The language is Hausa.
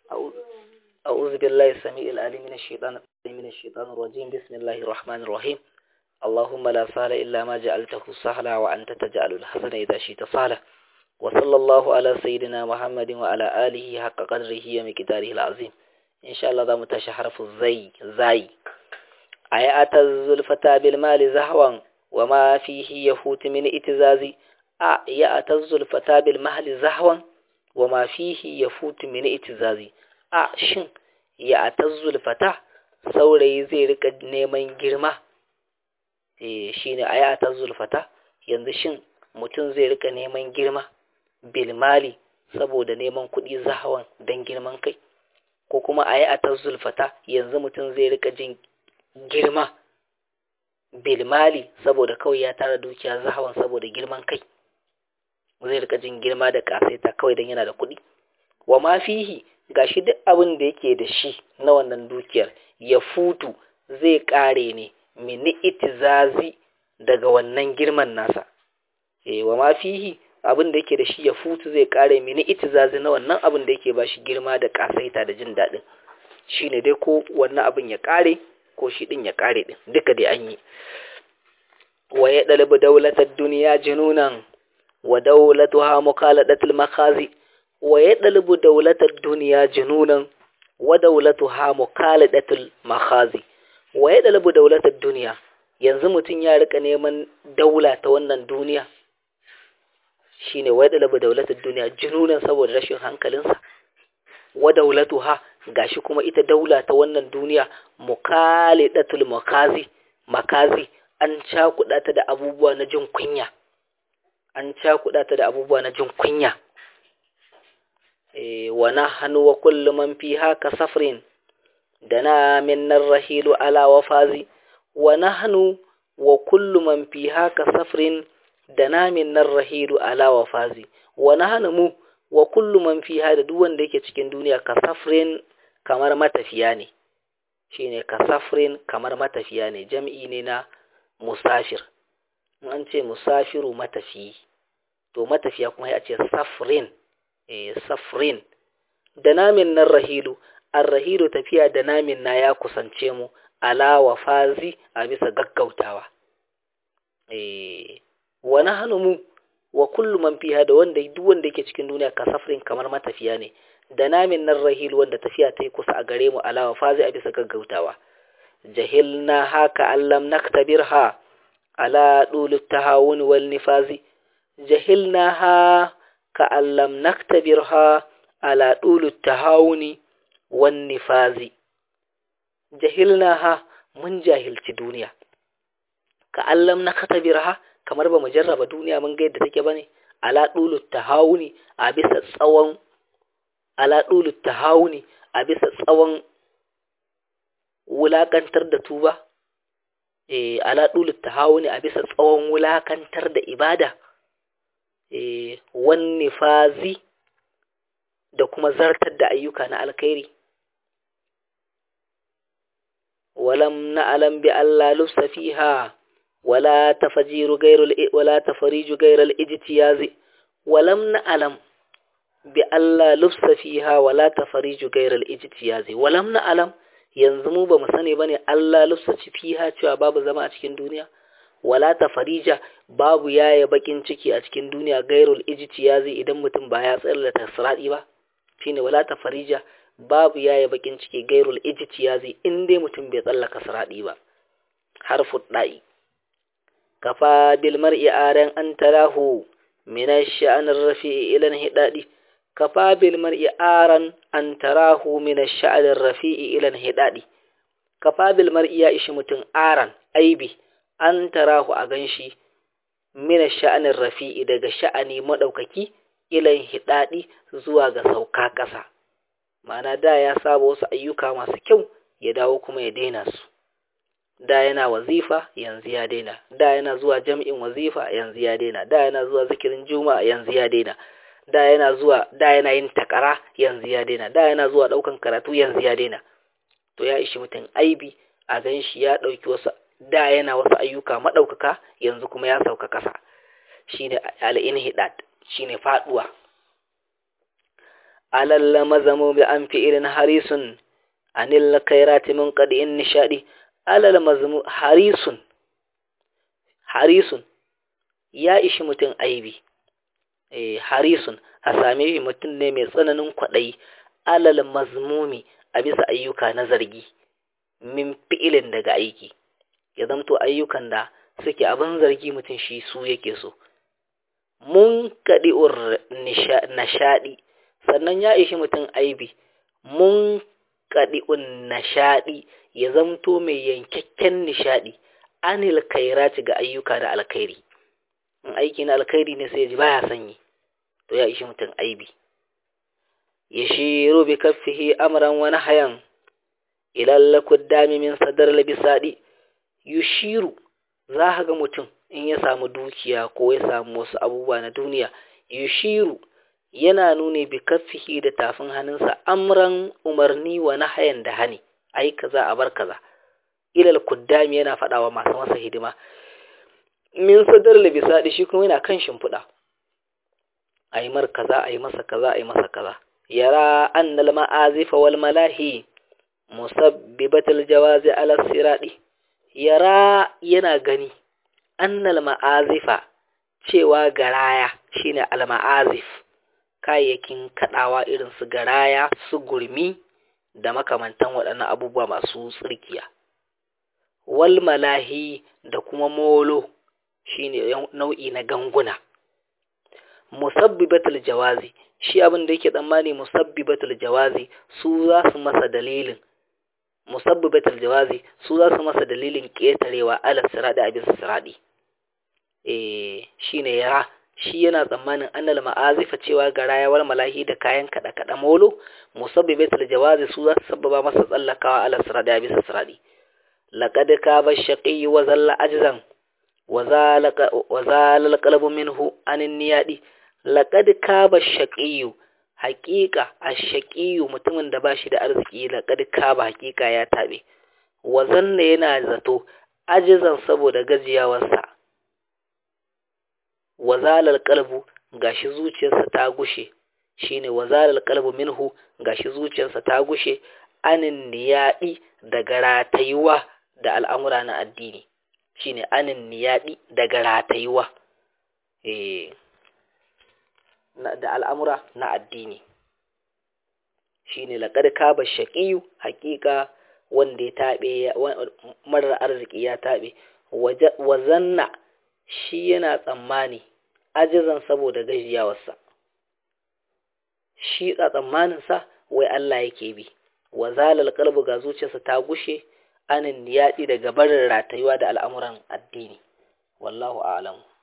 أعوذ بالله السميع العليم من الشيطان من الشيطان الرجيم بسم الله الرحمن الرحيم اللهم لا سهل إلا ما جعلته سهلا وأنت تجعل الحسن إذا شئت سهلا وصلى الله على سيدنا محمد وعلى آله حق قدره ومقداره العظيم إن شاء الله ذا متشحرف الزي زي أي الزلفة بالمال زهوا وما فيه يفوت من اتزازي أي الزلفة بالمال زهوا وما فيه يفوت من اتزازي a shin ya atazzul fata saurayi zai rika neman girma eh shine aya atazzul fata yanzu shin mutum zai rika neman girma bilmali saboda neman kuɗi zahawan don girman kai ko kuma aya atazzul fata yanzu mutum zai rika jin girma bilmali saboda kawai ya tara dukiya zahawan saboda girman kai zai rika jin girma da kasaita kawai don yana da kuɗi wa ma fihi gashi duk abin da yake da shi na wannan dukiyar ya futu zai kare ne mini itizazi daga wannan girman nasa eh wa ma fihi abin da yake da shi ya futu zai kare mini itizazi na wannan abin da yake bashi girma da kasaita da jin daɗin shine dai ko wannan abin ya kare ko shi din ya kare din duka dai an yi wa ya dalibu daulatar duniya jinunan wa daulatuha mukaladatul makhazi wa ya ɗalibu daulatar duniya jinunan wa daulatuha mukaladatul makhazi wa ya ɗalibu daulatar duniya yanzu mutum ya rika neman daula ta wannan duniya shine wa ya ɗalibu daulatar duniya jinunan saboda rashin hankalinsa wa daulatuha gashi kuma ita daula ta wannan duniya mukalidatul makazi makazi an cakuɗa ta da abubuwa na jin kunya an cakuɗa ta da abubuwa na jin kunya ونحن وكل من فيها كسفر دنا منا الرحيل على وفازي ونحن وكل من فيها كسفر دنا منا الرحيل على وفازي ونحن mu wa kullu man fiha da duk wanda yake cikin duniya kasafrin kamar matafiya ne shine kasafrin kamar matafiya ne jam'i ne na musafir an ce musafiru matafiyi to matafiya kuma ya ce safrin safrin da namin nan rahilu an rahilu tafiya da namin na ya kusance mu ala wa fazi a bisa gaggautawa wani hannu mu wa kullum man fiha da wanda duk wanda yake cikin duniya ka safrin kamar matafiya ne da namin nan rahilu wanda tafiya ta yi kusa a gare mu ala wa fazi a bisa gaggautawa jahilna haka allam naktabirha ala dulu tahawun wal nifazi jahilna ha كأن لم نختبرها على طول التهاون والنفاذ جهلناها من جاهل الدنيا كأن لم نختبرها kamar ba mu jarraba duniya mun ga yadda take bane ala dulu tahawuni a bisa tsawon ala dulu tahawuni a bisa tsawon wulakantar da tuba eh ala dulu tahawuni a bisa tsawon wulakantar da ibada wani fazi da kuma zartar da ayyuka na alkhairi walam na'lam bi alla lufsa fiha wala tafajiru gairul wala tafariju gairal ijtiyazi walam na'lam bi alla lufsa fiha wala tafariju gairal ijtiyazi walam na'lam yanzu mu ba mu sani bane Allah lufsa fiha cewa babu zama a cikin duniya wala tafarija babu yaya bakin ciki a cikin duniya gairul ijtiyazi idan mutum ba ya tsayar da tasradi ba shine wala tafarija babu yaya bakin ciki gairul ijtiyazi in dai mutum bai tsallaka siradi ba harfu da'i kafa bil mar'i aran an tarahu min ash-sha'n ar-rafi'i ila hidadi kafa bil mar'i aran an tarahu min ash-sha'n ar-rafi'i ila hidadi kafa bil mar'i ya ishi mutum aran aibi an tarahu a ganshi mina sha'anin rafi'i daga sha'ani maɗaukaki ilan hidaɗi zuwa ga sauka ƙasa ma'ana da ya saba wasu ayyuka masu kyau ya dawo kuma ya daina su da yana wazifa yanzu ya daina da yana zuwa jam'in wazifa yanzu ya daina da yana zuwa zikirin juma'a yanzu ya daina da yana zuwa da yana yin takara yanzu ya daina da yana zuwa ɗaukan karatu yanzu ya daina to ya ishi mutum aibi a ganshi ya ɗauki wasu da yana wasu ayyuka maɗaukaka yanzu kuma ya sauka ƙasa shi ne al'inhidad shi ne faɗuwa alal mazamu bi an fi'ilin harisun anil kairati min qadi'in nishadi alal mazmu harisun harisun ya ishi mutum aibi eh harisun a same shi mutum ne mai tsananin kwaɗayi alal mazmumi a bisa ayyuka na zargi min fi'ilin daga aiki ya zamto ayyukan da suke abin zargi mutum shi su yake so mun kaɗi'ur nishaɗi sannan ya ishi mutum aibi mun kaɗi'un nishaɗi ya zamto mai yankakken nishaɗi anil kairati ga ayyuka da alkhairi in aiki na alkhairi ne sai ya ji baya sanyi to ya ishi mutum aibi ya shiru bi kaffihi amran wani hayan ilal kuddami min sadar labisadi yushiru za ga mutum in ya samu dukiya ko ya samu wasu abubuwa na duniya yushiru yana nuni bi kaffihi da tafin hannunsa amran umarni wa nahayan da hani ai kaza a bar kaza ilal kuddami yana faɗawa masu masa hidima min sadar labisadi shi kuma yana kan shimfiɗa a yi mar kaza a yi masa kaza a yi masa kaza yara annal ma'azifa wal malahi musabbibatul jawazi ala siradi yara yana gani annal ma'azifa cewa garaya shine al ma'azif kayayyakin kadawa irin su garaya su gurmi da makamantan waɗannan abubuwa masu tsirkiya wal malahi da kuma molo shine nau'i na ganguna musabbibatul jawazi shi abin da yake tsammani musabbibatul jawazi su za su masa dalilin musabbibatul jawazi su za su masa dalilin ketarewa ala siradi a bisa siradi eh shine yara shi yana tsammanin annal ma'azifa cewa ga rayawar malahi da kayan kada kada molo musabbibatul jawazi su za su sabbaba masa tsallakawa ala siradi a bisa siradi laqad kaba shaqi wa zalla ajzan wa zalaka wa zalal qalbu minhu anin niyadi laqad kaba shaqiyu haqiqa ash-shaqiyu mutumin da bashi da arziki laqad kaba haqiqa ya tabe wazanna yana zato ajizan saboda gajiyawarsa wazalal qalbu gashi zuciyarsa ta gushe shine wazalal qalbu minhu gashi zuciyarsa ta gushe anin niyadi daga ratayuwa da al'amura na addini shine anin niyadi daga ratayuwa eh da al'amura na addini shi ne laƙar kaba shaƙiyu haƙiƙa wanda ya taɓe marar arziki ya taɓe wazanna shi yana tsammani ajizan saboda gajiyawarsa shi a tsammaninsa wai Allah yake bi wazalal kalbu ga zuciyarsa ta gushe anin yaɗi daga barin ratayuwa da al'amuran addini wallahu a'lamu